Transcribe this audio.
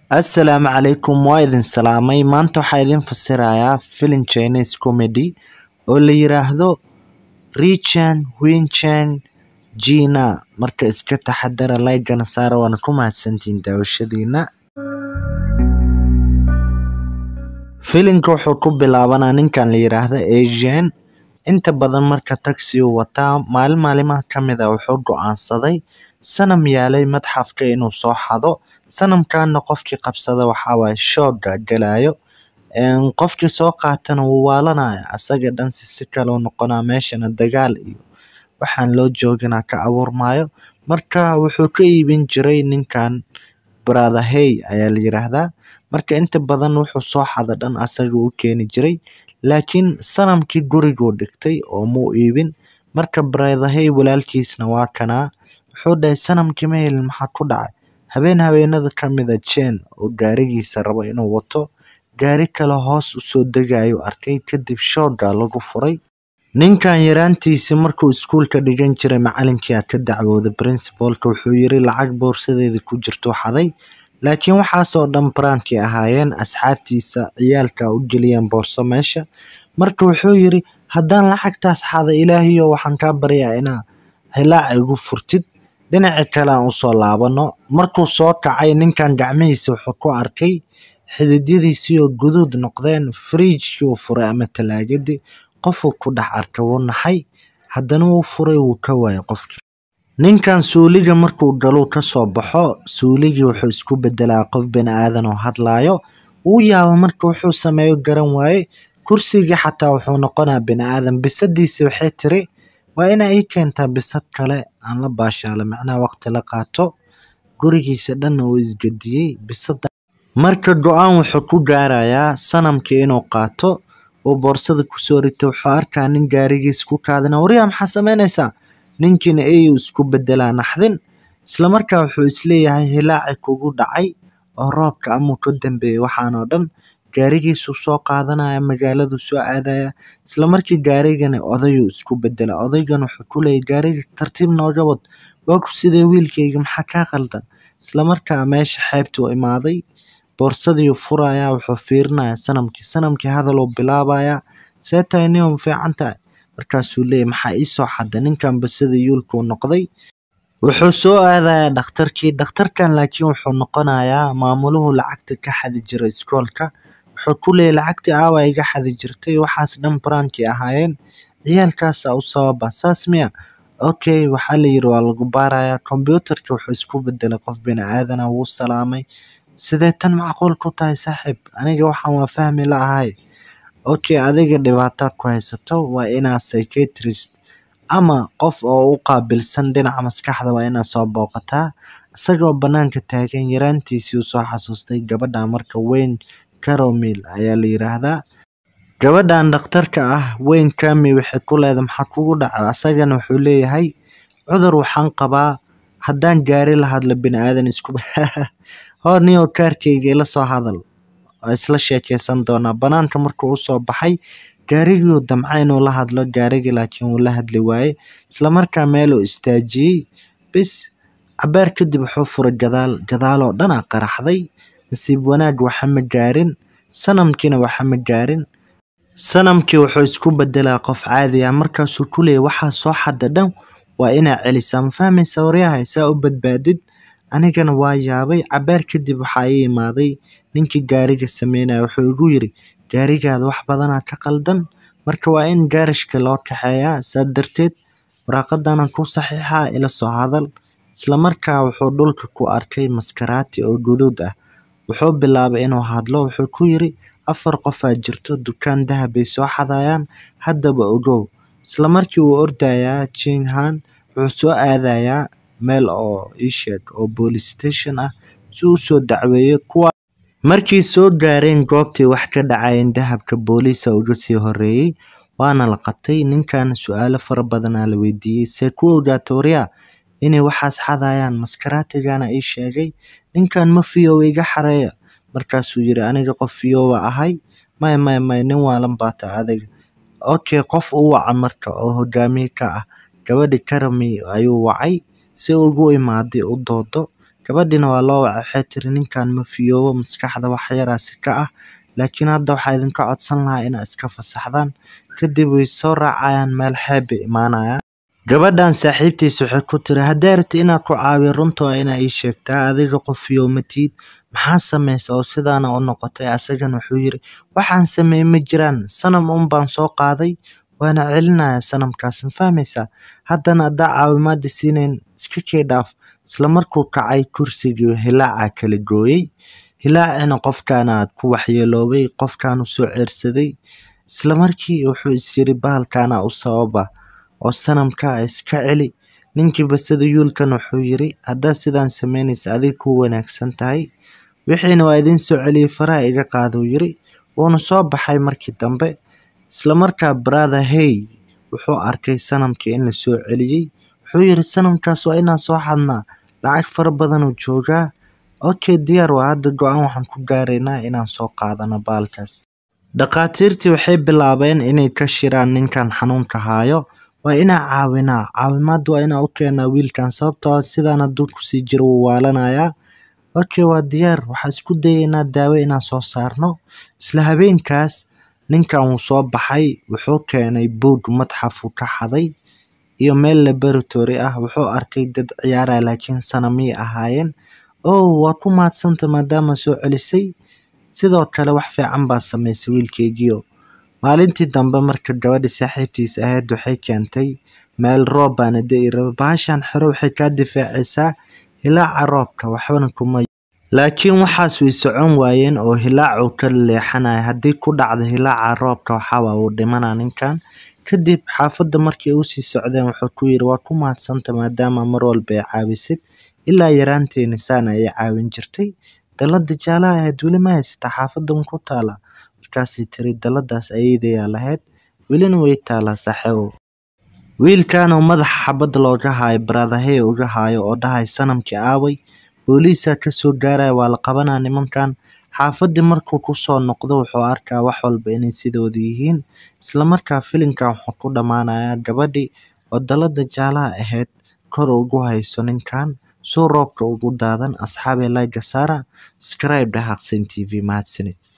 Assalaamu calaykum waa idin salaamay maanta waxaa idin fasirayaa filim Chinese comedy oo la yiraahdo Richen Wenchen Gina marka iska taxadara like-gana saara waana ku mahadsantihiin daawashadiina filimka wuxuu ku bilaabanaa ninkan la yiraahdo Asian inta badan marka taxi uu wataa maalin maalimaha ka mid ah wuxuu go'aansaday sanam yaalay madxafka inuu soo xado sanamkaana qofkii qabsada waxaa waaye shooga galayo qofkii soo qaatana wuu waalanaya asaga dhan si si kale uu noqonaa meeshana dagaal iyo waxaan loo joogina ka abuurmayo marka wuxuu ka iibin jiray ninkan brother hey ayaa la yiraahdaa marka inta badan wuxuu soo xada dhan asaga u keeni jiray laakiin sanamkii guriguu dhigtay oo muu iibin marka brother hey walaalkiisna waa kanaa wuxuu dhahay sanamkii ma helin maxaa ku dhacay habeen habeenada ka mid a Chen oo gaarigiisa rabo inuu wato gaari kale hoos u soo degayo arkay kadib shooga lagu furay ninkan yaraantiisii markuu iskuulka dhigan jiray macalinkii aa ka dacwooday principalka wuxuu yiri lacag boorsadeeda ku jirto xaday laakiin waxaasoo dhan barankii ahaayeen asxaabtiisa ciyaalka u geliyeen boorso meesha marka wuxuu yiri haddaan lacagtaas xada ilaahiyo waxaan kaa baryaa inaa hilaac igu furtid dhinaci kale aan usoo laabano markuu soo kacay ninkan gacmihiisa wuxuu ku arkay xididyadiisii oo guduud noqdeen fridge-kii uu furay ama talaagadii qofuu ku dhex arkay wuu naxay haddana wuu furay wuu ka waayay qofkii ninkan suuliga markuu galuu kasoo baxo suuligii wuxuu isku bedelaa qof bini aadan oo hadlaayo wuu yaaba marka wuxuu sameeyo garan waaye kursigii xataa wuxuu noqonaa bini aadan bisadiisi waxay tiri waa inaa ii keentaa bisad kale aan la baashaalo macnaha waqti la qaato gurigiisa dhanna uu isgediyey bisada marka go-aan wuxuu ku gaarayaa sanamkii inuu qaato uu boorsada kusoo rito wuxuu arkaa nin gaarigiisa ku kaadina waryaa maxaa sameynaysaa ninkiina eyuu isku bedelaa naxdin islamarkaa wuxuu isleeyahay hilaaci kugu dhacay oo roobka amuu ka dambeeyey waxaanoo dhan gaarigiisuu soo qaadanaya magaaladuu soo aadaya islamarkii gaarigana odayuu isku bedela odaygan wuxuu ku leeyahy gaariga tartiib nooga wad waa ku sidee wiilkayga maxaa kaa qaldan islamarkaa meesha xeebtuu imaaday boorsadii furaya wuxuu fiirinaya sanamkii sanamkii hadaluu bilaabaya see tahay nin ma fiican tahay markaasuu leeyahy maxaa ii soo xada ninkan basada yuulkuu noqday wuxuu soo aadayaa dhakhtarkii dhakhtarkan laakiin wuxuu noqonayaa maamuluhu lacagta ka xadi jiray iskoolka wuxuu ku leeyahy lacagtii aawa iga xadi jirtay waxaas dhan barankii ahaayeen ciyaalkaasa u sababa saas miya okay waxaa la yiri waa lagu baarayaa kombyuutarka wuxuu isku bedelay qof bini aadana wuu salaamay sidee tan macquul ku tahay saaxiib aniga waxaan waa fahmi la'ahay okay adiga dhibaato ku haysato waa inaa psychiatrist ama qof oo u qaabilsan dhinaca maskaxda waa inaad soo booqataa isagoo banaanka taagan yaraantiisii uu soo xasuustay gabadha marka weyn caromil ayaa la yiraahdaa gabadhan dhakhtarka ah weyn kami waxay ku leedahay maxaa kugu dhaca asagana wuxuu leeyahay cudur waxaan qabaa haddaan gaari la hadlo bini aadan isku hor niyoo kaarkayga ila soo hadal waa isla sheekeysan doonaa banaanka markuu usoo baxay gaarigii damca inuu la hadlo gaarigii laakiin wuu la hadli waaye islamarkaa meeluu istaajiyey bis cabaar kadib wuxuu furay gadaal gadaaloo dhan a qaraxday nasiib wanaag waxa ma gaarin sanamkiina waxa ma gaarin sanamkii wuxuu isku bedelaa qof caadi ah markaasuu ku leeyay waxaa soo xada dhan waa inaa celisaa ma fahmaysa waryahay saa u badbaadid anigana waa yaabay cabaar kadib waxaa ii imaaday ninkii gaariga sameynaya wuxuu igu yiri gaarigaada wax badanaa ka qaldan marka waa in gaarashka loo kaxeeyaa saa darteed waraaqadana ku saxiixaa ila soo hadal islamarkaa wuxuu dhulka ku arkay maskaraati oo guduud ah wuxuu bilaabay inuu hadlo wuxuu ku yiri afar qofaa jirto dukaan dahab bay soo xadayaan haddaba ogow islamarkii wuu ordayaa jinghan wuxuu soo aadayaa meel oo iisheeg oo police station ah si uu soo dacweeyo kuwa markii soo gaareen goobtii wax ka dhacayeen dahabka booliisa uga sii horeeyey waana la qabtay ninkan su-aalo fara badanaa la weydiiyey see ku ogaata waryaa inay waxaas xadayaan maskaraatigana ii sheegay ninkan ma fiyow iga xareeya markaasuu yiri aniga qof fiyoowa ahay maya maya maya nin waalan baata adiga okay qof u waca marka oo hogaamiye ka ah gabadhi karami ayuu wacay si ugu imaaday u doodo gabadhina waa loo wacay waxay tiri ninkan ma fiyoobo maskaxda wax yaraasi ka ah laakiin hadda waxaa idinka codsan lahaa inaad iska fasaxdaan kadib way soo raacayaan meel xeeb bay imaanayaan gabadhan saaxiibtiis waxay ku tiri haddii rabti inaad ku caawiyo runta waa inaa ii sheegtaa adiga qof fiyoomatiid maxaa samaysa oo sidaana u noqotay asagana wuxuu yiri waxaan sameeyey ma jiraan sanam un baan soo qaaday waana celinaya sanamkaas ma fahmaysaa haddana haddaa caawimaada siinayn iska kee dhaaf isla markuu kacay kursigii hilaaca kala gooyey hilaacina qofkaana aad ku waxyeeloobay qofkaanu soo ceersaday isla markii wuxuu is yiri bahalkaana u sababa oo sanamka iska celi ninkii basada yuulkan wuxuu yiri haddaa sidaan samaynaysa adig ku wanaagsan tahay wixiina waa idiin soo celiyey faraha iga qaaduu yiri wuuna soo baxay markii dambe isla markaa brother hey wuxuu arkay sanamkii in la soo celiyey wuxuu yiri sanamkaas waa inaan soo xadnaa lacag fara badanuu joogaa okay diyaar waa hadda go-aan waxaan ku gaaraynaa inaan soo qaadano baalkaas dhakhaatiirtii waxay bilaabeen inay ka shiraan ninkan xanuunka haayo waa inaa caawinaa caawimaad waa inaa u keenaa wiilkan sababtoo ah sidaan hadduu kusii jiro wuu waalanayaa okay waa diyaar waxaa isku dayaynaa daawo inaan soo saarno isla habeenkaas ninkan wuu soo baxay wuxuu keenay buug madxafuu ka xaday iyo meel laboratory ah wuxuu arkay dad ciyaaraya laakiin sanamiyay ahaayeen oh waa ku mahadsanta maadaama soo celisay sidoo kale wax fiican baa samaysay wiilkeygiio maalintii dambe marka gabadhi saaxiibtiis ahayd waxay keentay meel roob baana da-i raba bahashan xero waxay kaa difaacaysaa hilaaca roobka waxbana kuma laakiin waxaas way socon waayeen oo hilaacuu ka leexanaya haddii ku dhacda hilaaca roobka waxaawaa uu dhimanaa ninkan kadib xaafadda markay usii socdeen wuxuu ku yiri waa ku mahadsanta maadaama mar walba ay caawisid ilaa yaraanteeni saana ay caawin jirtay dalada jaalaha ahayd weli ma haysata xaafadan ku taala markaasay tiri daladaas ayeydayaa lahayd welina way taalaa saaxiibow wiilkanoo madaxa xabad looga haayo baradahey uga haayo oo dhahay sanamkii aaway booliisaa kasoo gaaraya waa la qabanaa nimankan xaafadii markuu kusoo noqdo wuxuu arkaa wax walba inay sidooda yihiin islamarkaa filimkan wuxuu ku dhammaanayaa gabadhii oo dalada jaalaha ahayd kor ugu hayso ninkan suu roobka ugu daadan asxaabee layga saara scribe dhahaqsan t v mahadsanid